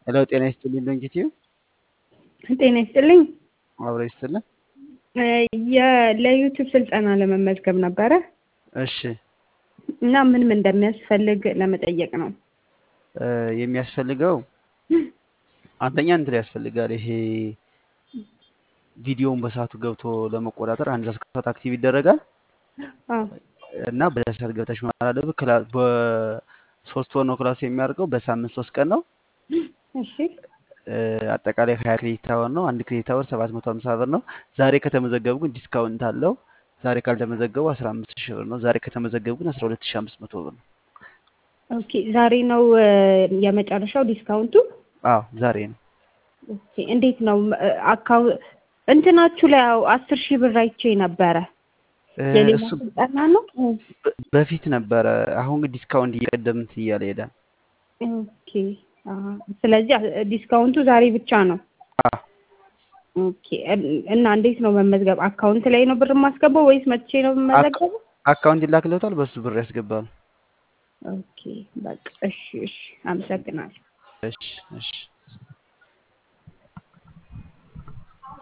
ሄሎ ጤና ይስጥልኝ ዶንኪቲዩ ጤና ይስጥልኝ። አብረ ይስጥልን። የ- ለዩቲዩብ ስልጠና ለመመዝገብ ነበረ እሺ እና ምን ምን እንደሚያስፈልግ ለመጠየቅ ነው። እ፣ የሚያስፈልገው አንደኛ እንትን ያስፈልጋል። ይሄ ቪዲዮውን በሰዓቱ ገብቶ ለመቆጣጠር አንድ ሰዓት ከሰዓት አክቲቭ ይደረጋል አዎ እና በዛ ሰዓት ገብተሽ መማር አለብህ። ክላ- በሶስት ወር ነው ክላሱ የሚያደርገው። በሳምንት ሶስት ቀን ነው። እሺ እ፣ አጠቃላይ ሀያ ክሬዲት አወር ነው። አንድ ክሬዲት አወር ሰባት መቶ ሀምሳ ብር ነው። ዛሬ ከተመዘገቡ ግን ዲስካውንት አለው። ዛሬ ካልተመዘገቡ አስራ አምስት ሺህ ብር ነው። ዛሬ ከተመዘገቡ ግን አስራ ሁለት ሺህ አምስት መቶ ብር ነው። ኦኬ ዛሬ ነው እ፣ የመጨረሻው ዲስካውንቱ። አዎ ዛሬ ነው። ኦኬ እንዴት ነው አካው እንትናችሁ ላይ ያው አስር ሺህ ብር አይቼ ነበረ። እ፣ የሌላ እሱ ስልጠና ነው? በ- በፊት ነበረ። አሁን ግን ዲስካውንት እየቀደምት እያለ ሄዳል። ኦኬ አሀ። ስለዚህ አ- ዲስካውንቱ ዛሬ ብቻ ነው። አዎ ኦኬ እን- እና እንዴት ነው መመዝገብ? አካውንት ላይ ነው ብር የማስገባው ወይስ መቼ ነው አካ- የምመዘገበው? አካውንት ይላክለታል። በሱ ብር ያስገባሉ። ኦኬ በቃ እሺ፣ እሺ አመሰግናለሁ። እሺ እሺ